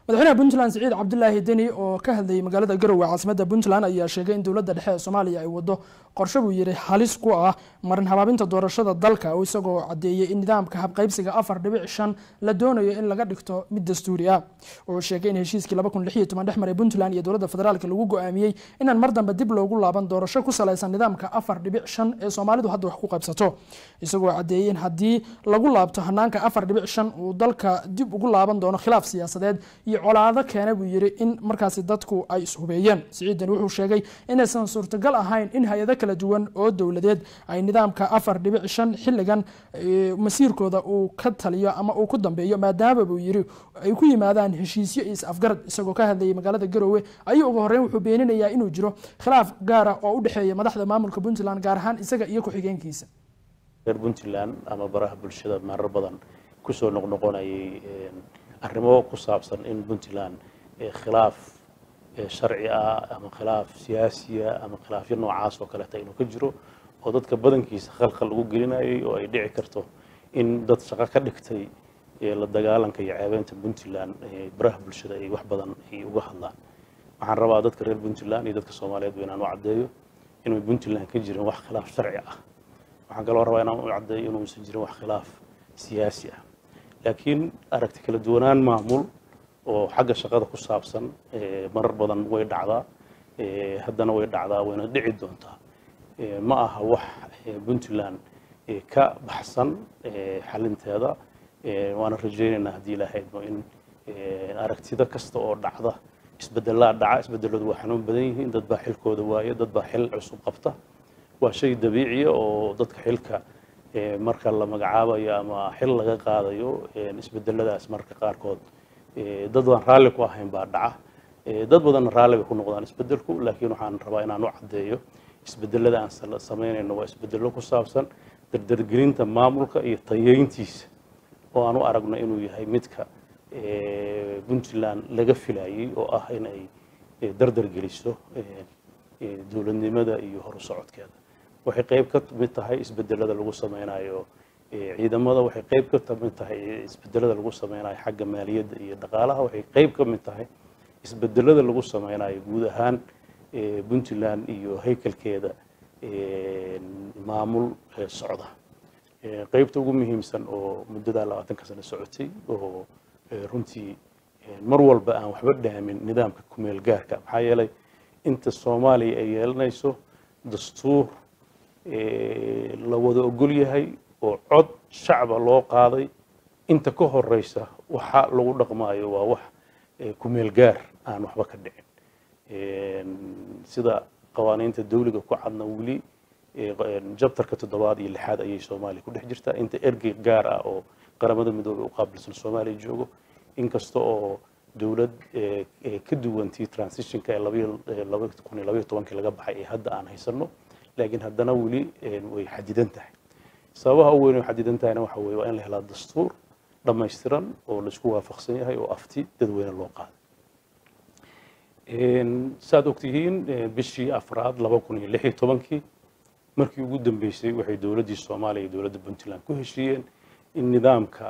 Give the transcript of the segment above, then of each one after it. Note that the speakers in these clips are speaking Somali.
madaxweynaha puntland siciid cabdilaahi deni oo ka hadlayay magaalada garowe caasimadda puntland ayaa sheegay in dowladda dhexe ee soomaaliya ay wado qorshe buu yidhi halis ku ah marin habaabinta doorashada dalka oo isagoo caddeeyey in nidaamka habqaybsiga afar dhibic shan la doonayo in laga dhigto mid dastuuri ah wuxuu sheegay in heshiiskii laba kun lix iyo toban dhex maray puntland iyo dowladda federaalka lagu go-aamiyey inaan mar dambe dib loogu laaban doorasho ku salaysan nidaamka afar dhibic shan ee soomaalidu hadda wax ku qaybsato isagoo caddeeyey in haddii lagu laabto hanaanka afar dhibic shan uu dalka dib ugu laaban doono khilaaf siyaasadeed iyo colaado keena buu yidhi in markaasi dadku ay ishubeeyeen siciidan wuxuu sheegay inaysan suurtagal ahayn in hay-ado kala duwan oo dowladeed ay nidaamka afar dhibic shan xilligan masiirkooda uu ka taliyo ama uu ku dambeeyo maadaama buu yidhi ay ku yimaadaan heshiisyo iyo is-afgarad isagoo ka hadlayay magaalada garowe ayuu ugu horreyn wuxuu beeninayaa inuu jiro khilaaf gaara oo u dhexeeya madaxda maamulka puntland gaar ahaan isaga iyo ku-xigeenkiisa reer puntland ama baraha bulshada marar badan kusoo noqnoqonayay arrimo ku saabsan in puntland khilaaf sharci ah ama khilaaf siyaasiya ama khilaafyo noocaas oo kaleeta inuu ka jiro oo dadka badankiisa khalkhal ugu gelinayay oo ay dhici karto in dad shaqo ka dhigtay la dagaalanka iyo ceebeynta puntland baraha bulshada ay wax badan ay uga hadlaan waxaan rabaa dadka reer puntland iyo dadka soomaaliyeedba inaan u caddeeyo inuu puntland ka jirin wax khilaaf sharci ah waxaan kaloo rabaa inaan u caddeeyo inuusan jirin wax khilaaf siyaasi ah laakiin aragti kala duwanaan maamul oo xagga shaqada ku saabsan marar badan way dhacdaa haddana way dhacdaa wayna dhici doontaa ma aha wax puntland ka baxsan xalinteeda waana rajaynaynaa haddii ilahaydmo in aragtida kasta oo dhacda isbedelaa dhaca isbedeladu waa xanuun badan yihiin dad baa xilkooda waaye dad baa xil cusub qabta waa shay dabiiciya oo dadka xilka marka la magacaabayo ama xil laga qaadayo isbedeladaas marka qaarkood dad baan raalli ku ahayn baa dhaca dad badanna raalli bay ku noqdaan isbedelku laakiin waxaan rabaa inaan u caddeeyo isbedelada aan samaynayno waa isbedelo ku saabsan dardargelinta maamulka iyo tayeyntiisa oo aan u aragno inuu yahay midka puntland laga filayey oo ah in ay dardargeliso dowladnimada iyo horu socodkeeda waxay qayb ka mid tahay isbedelada lagu sameynayo ciidamada waxay qayb ka mid tahay isbedelada lagu sameynayo xagga maaliyadda iyo dhaqaalaha waxay qayb ka mid tahay isbedelada lagu sameynayo guud ahaan puntland iyo haykalkeeda maamul socda qaybta ugu muhiimsan oo muddadaa labaatanka sano socotay oo runtii mar walba aan waxba dhaamin nidaamka kumeel gaarka maxaa yeelay inta soomaaliya ay yeelanayso dastuur la wada ogol yahay oo cod shacba loo qaaday inta ka horeysa waxa lagu dhaqmaayo waa wax kumeel gaar aan waxba ka dhicin sida qawaaniinta dawliga ku cadna weli jabtarka toddobaad iyo lixaad ayay soomaaliya ku dhex jirtaa inta ergey gaar ah oo qaramada midoobey u qaabilsan soomaaliya joogo inkasta oo dowlad ka duwantii transitionka ee laba kun iyo labaiyo tobankii laga baxay ee hadda aan haysano laakiin haddana weli way xadidan tahay sababaha u weyn oo xadidan tahayna waxa weye waa in la helaa dastuur dhammaystiran oo laisku waafaqsan yahay oo afti dadweyne loo qaaday saad ogtihiin bishii afraad laba kun iyo lix iyo tobankii markii ugu dambeysay waxay dowladdii soomaaliya iyo dowladda puntland ku heshiiyeen in nidaamka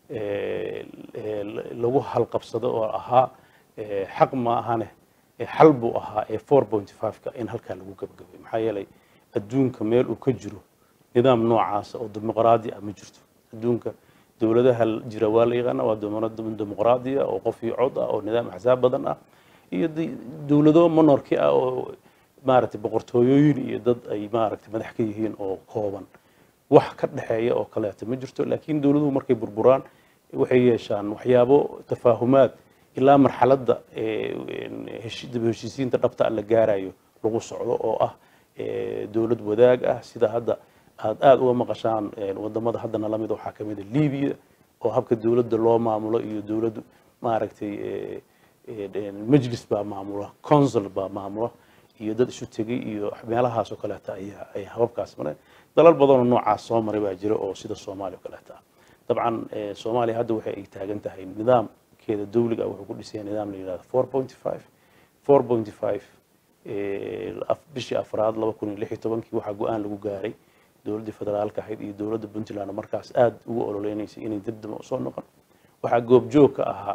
lagu halqabsado oo ahaa xaq ma ahane xal buu ahaa ee four point five-ka in halkaa lagu gabagabay maxaa yeelay adduunka meel uu ka jiro nidaam noocaasa oo dimuqraadi ah ma jirto adduunka dowladaha jira waa la yaqaana waa dimuqraadiya oo qof iyo cod ah oo nidaam axsaab badan ah iyo dowlado monorki ah oo maaragtay boqortooyooyin iyo dad ay maaragtay madax ka yihiin oo kooban wax ka dhexeeya oo kaleeta ma jirto laakiin dowladuhu markay burburaan waxay yeeshaan waxyaabo tafaahumaad ilaa marxaladda dib heshiisiinta dhabta la gaarayo lagu socdo oo ah dowlad wadaag ah sida hadda aad aada uga maqashaan wadamada haddana lamid waxaa ka mid a libiya oo habka dowladda loo maamulo iyo dowladdu maaragtay majlis baa maamula consul baa maamula iyo dad isu tegay iyo meelahaas oo kaleeta ayaa ay hababkaas mareen dalal badanoo noocaas soo maray baa jira oo sida soomaaliya oo kaleeta ah dabcan soomaaliya hadda waxay ay taagan tahay nidaamkeeda dawliga wuxuu ku dhisaya nidaam la yidhahdo four point five four point five bishii afraad laba kun iyo lix iyo tobankii waxaa go-aan lagu gaaray dowladdii federaalka ahayd iyo dowladda puntland markaas aada ugu ololeynaysa inay dib damba usoo noqon waxaa goobjoog ka ahaa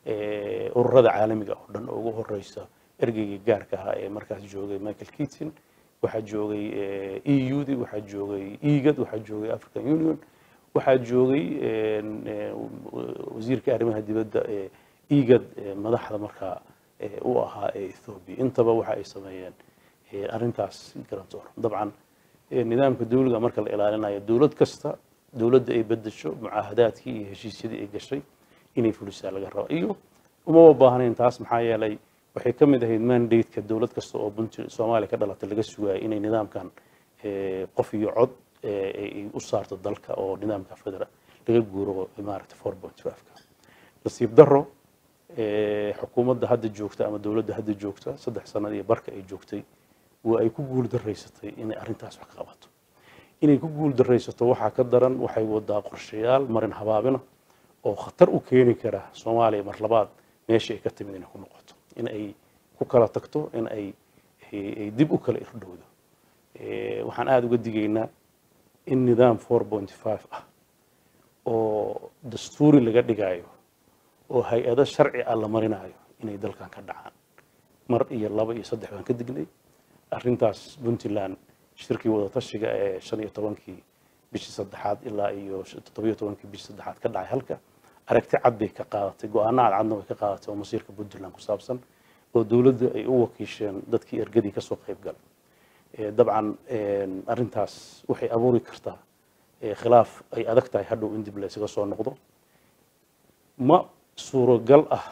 ururada caalamiga oo dhan oo ugu horeysa ergeygii gaarka ahaa ee markaas joogay michael keaton waxaa joogay eu di waxaa joogay egad waxaa joogay african union waxaa joogay wasiirka arrimaha dibadda ee egad madaxda markaa u ahaa ee ethoobia intaba waxa ay sameeyeen arrintaas garantoor dabcan nidaamka dawliga marka la ilaalinayo dowlad kasta dowladda ay bedesho mucaahadaadkii iyo heshiisyadii ay gashay inay fulisaa laga raba iyo umaba baahnayn taas maxaa yeelay waxay ka mid ahayd mandate-ka dowlad kasta oo puntland soomaaliya ka dhalatay laga sugayo inay nidaamkan qof iyo cod ay u saarto dalka oo nidaamka federa laga guuro maaragta four point five-ka nasiib daro xukuumadda hadda joogta ama dowladda hadda joogta saddex sanad iyo barka ay joogtay waa ay ku guul daraysatay inay arrintaas wax ka qabato inay ku guul daraysato waxaa ka daran waxay wadaa qorshayaal marin habaabina oo khatar u keeni kara soomaaliya mar labaad meeshii ay ka timid inay ku noqoto in ay ku kala tagto in ay ay dib u kala irdhowdo waxaan aada uga digaynaa in nidaam four point five ah oo dastuuri laga dhigayo oo hay-ado sharci ah la marinayo inay dalkan ka dhacaan mar iyo laba iyo saddex baan ka dignay arrintaas puntland shirkii wadatashiga ee shan iyo tobankii bishii saddexaad ilaa iyo toddobiyo tobankii bishii saddexaad ka dhacay halka aragti cad bay ka qaadatay go-aano cadcadna way ka qaadatay oo masiirka puntland ku saabsan oo dowladda ay u wakiisheen dadkii ergadii kasoo qayb galay dabcan arrintaas waxay abuuri kartaa khilaaf ay adag tahay hadhow in dib la isaga soo noqdo ma suuragal ah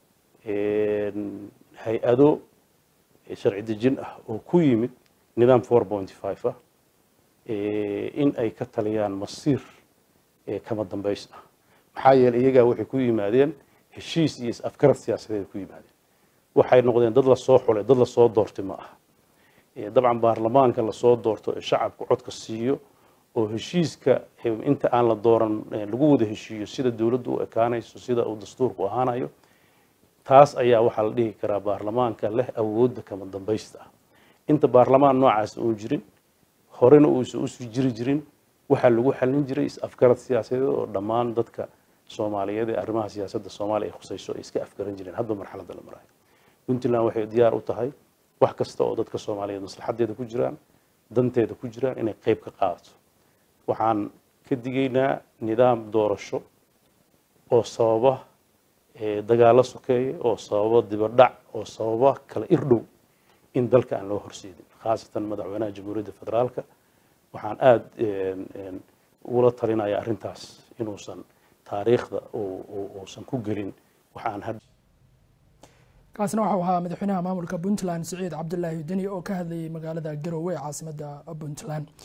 hay-ado sharci dejin ah oo ku yimid nidaam four point five ah in ay ka taliyaan masiir kama dambays ah maxaa yeelay iyagaa waxay ku yimaadeen heshiis iyo is-afgarad siyaasadeed ku yimaadeen waxay noqdeen dad lasoo xulay dad lasoo doortay ma aha dabcan baarlamaanka lasoo doorto ee shacabku codka siiyo oo heshiiska inta aan la dooran lagu wada heshiiyo sida dowladdu u ekaanayso sida uu dastuurku ahaanayo taas ayaa waxaa la dhihi karaa baarlamaanka leh awoodda kama dambaysta ah inta baarlamaan noocaas uun jirin horena uusan usii jiri jirin waxaa lagu xallin jiray is-afgarad siyaasadeed oo dhammaan dadka soomaaliyeed ee arrimaha siyaasadda soomaaliya ay khusayso ay iska afgaran jireen hadba marxaladda la marayo puntland waxay diyaar u tahay wax kasta oo dadka soomaaliyeed maslaxadeeda ku jiraan danteeda ku jiraan inay qayb ka qaadato waxaan ka digaynaa nidaam doorasho oo sababa dagaallo sokeeya oo sababa dibadhac oo sababa kala irdhow in dalka aan loo horseedin khaasatan madaxweynaha jamhuuriyadda federaalka waxaan aada ugula talinaya arrintaas inuusan taariikhda uusan ku gelin waxaan kaasina waxau ahaa madaxweynaha maamulka puntland siciid cabdulaahi deni oo ka hadlayay magaalada garowe ee caasimadda puntland